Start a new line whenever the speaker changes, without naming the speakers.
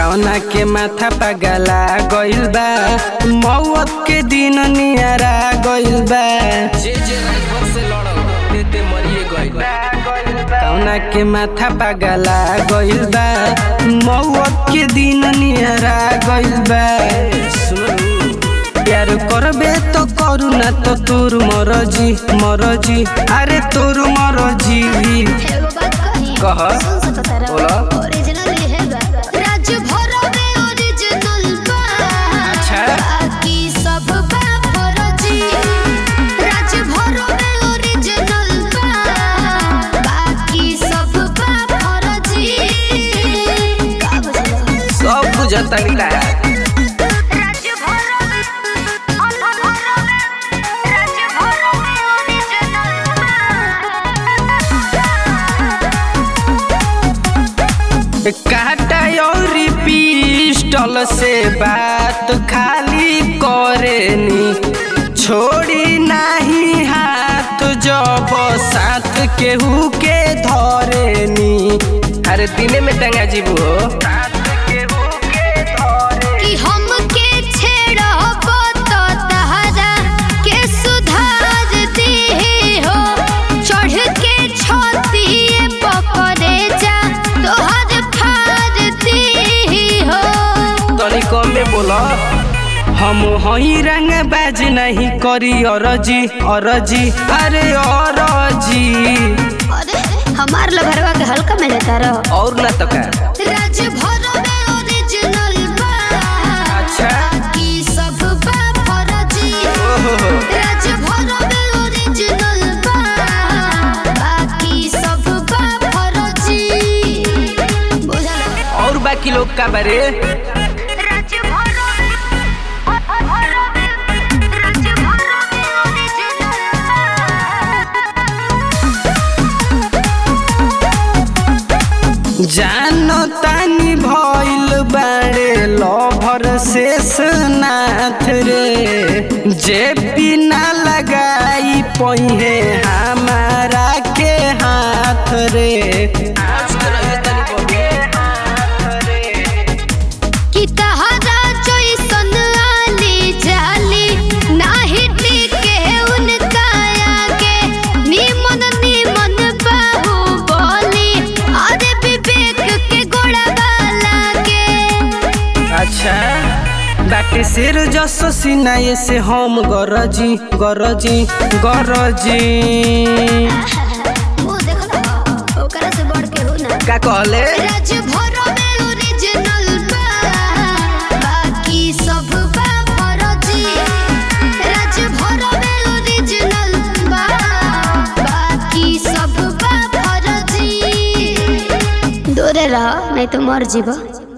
कौना के माथा पगला गइल बा मौत के दिन नियरा गइल बा
जे जे राइफल से लड़ल ते ते मरिए गइल बा
कौना के माथा पगला गइल बा मौत के दिन नियरा गइल बा
सुनू
प्यार करबे तो करू ना तो तोर मरजी मरजी अरे तोर मरजी
एगो बात कही
कह
सुन सकत तारा
बोला।
ओरिजिनल है बा राज्य भर में ओरिजिनल बा
अच्छा।
बाकी सब बा फर्जी राज्य भर में ओरिजिनल बा बाकी सब बा फर्जी का बुझलो
सब बुझता लीला
राज्य भर में भर में राज्य भर में ओरिजिनल
काटा और पिस्टल से बात खाली करेनी छोड़ी नहीं हाथ जब साथ केहू के धरेनी अरे दिने में टंगा जीबू हो
कि हमके छेड़ब तो तहरा के सुधार दे हो चढ़ के छतिए पकड़े जा तोहर फाड़ दे हो
तनी कम में बोला हम हई रंग बाज नहीं करी अरजी अरजी अरे अरजी
अरे हमार लभरवा के हल्का में लेता रहो
और ना तो का
राज्य भर में ओरिजिनल बा
अच्छा।
बाकी सब बा फर्जी
ओहो
राज्य भर में ओरिजिनल बा बाकी सब बा फर्जी बुझल
और बाकी लोग का बारे
राज्य भर में भर में राज्य भर में ओरिजिनल
जानो तानी भइल बाड़े लभर शेष नाथ रे जे बिना लगाई पहिए हमारा के हाथ रे
आज के रहिए तनी बबी
कि तहरा जैसन आली जाली नाही टिके उनका आगे निमन निमन बाहु बोली अरे विवेक के गोड़वा लागे
अच्छा बाटे शेर जस सिनाए से हम गरजी गरजी गरजी
मुंह देखो ना ओकरा से बढ़ के हो ना
का कहले
राज्य भर में ओरिजिनल बा बाकी सब बा फर्जी राज्य भर में ओरिजिनल बा बाकी सब बा फर्जी दूरे रह नहीं तो मर जीबो